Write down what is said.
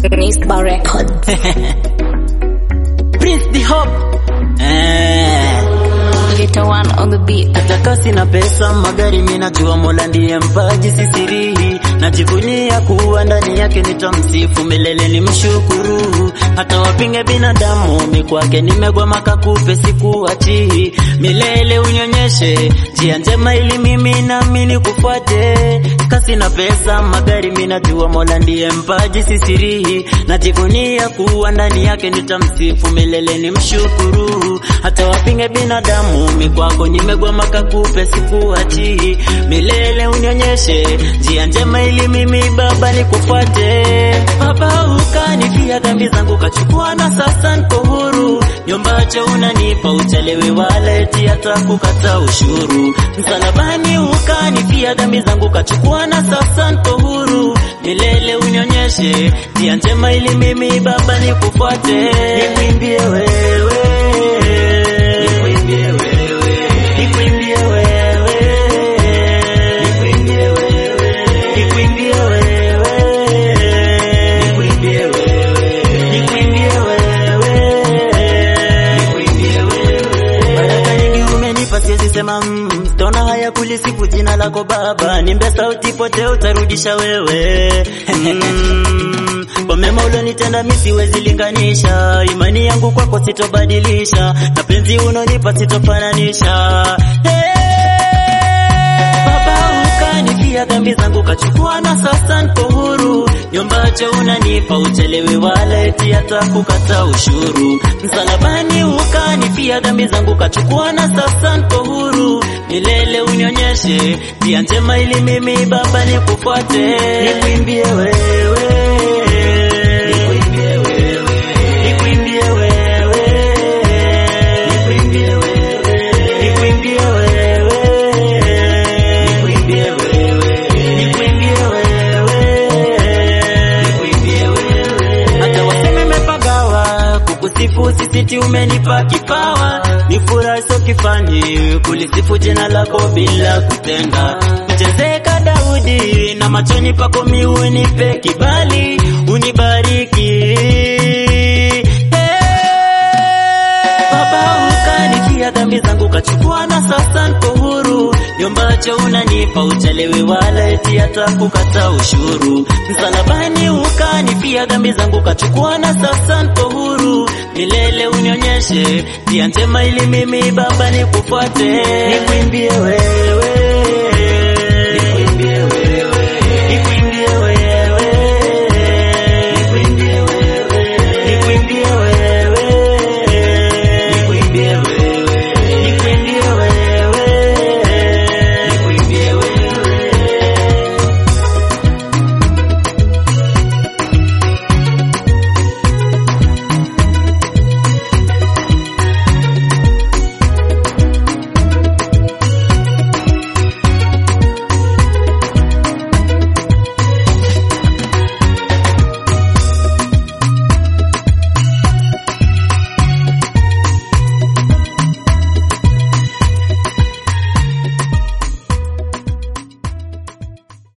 Nisba Records. Prince the Hope. Eh. Little one on the beat. Hata kasi na pesa magari, mimi najua Mola ndiye mpaji, sisirihi. Najivunia kuwa ndani yake, nitamsifu milele, ni mshukuru. Hata wapinge binadamu, mi kwake nimegwama, kakupe sikuachi milele, unyonyeshe njia njema, ili mimi nami nikufuate. Kasi na pesa magari, mimi najua Mola ndiye mpaji, sisirihi. Najivunia kuwa ndani yake, nitamsifu milele, ni mshukuru. Hata wapinge binadamu, mi kwako nimegwama, kakupe sikuachi milele, unyonyeshe njia njema, ili mimi Baba nikufuate. Baba ukanifia dhambi zangu, kachukua na sasa niko huru. Nyombacho unanipa uchelewe, wala eti hata kukata ushuru. Msalabani ukanifia dhambi zangu, kachukua na sasa niko huru. Milele unyonyeshe njia njema, ili mimi Baba nikufuate. Nikuimbie wewe, nikuimbie wewe, nikuimbie wewe, nikuimbie wewe, nikuimbie wewe, nikuimbie wewe, nikuimbie wewe, nikuimbie wewe. Baraka nyingi umenipa, siwezi sema mm, sitaona haya kulisifu jina lako Baba, nimbe sauti pote utarudisha wewe mm, kwa mema ulionitenda mi siwezi linganisha, imani yangu kwako sitobadilisha, na penzi unonipa sitofananisha hey! Baba ukanifia dhambi zangu kachukua na sasa niko huru. Nyombacho unanipa uchelewe, wala eti hata kukata ushuru. Msalabani ukanifia dhambi zangu kachukua na sasa niko huru. Milele unionyeshe njia njema, ili mimi Baba nikufuate. Nikuimbie wewe, nikuimbie wewe, nikuimbie wewe, nikuimbie wewe, nikuimbie wewe, nikuimbie wewe, nikuimbie wewe, nikuimbie wewe. Hata waseme mepagawa kukusifu, sisiti umenipa kipawa, ni furaha sio kifani kulisifu jina lako bila kutenga. Mchezeka Daudi na machoni pako mi unipe kibali, unibariki Baba ukanifia dhambi zangu kachukua na sasa niko huru. Nyombacho unanipa uchelewe, wala eti hata kukata ushuru. Msalabani ukanifia dhambi zangu kachukua na sasa niko huru. Milele unionyeshe njia njema, ili mimi Baba nikufuate. Nikuimbie wewe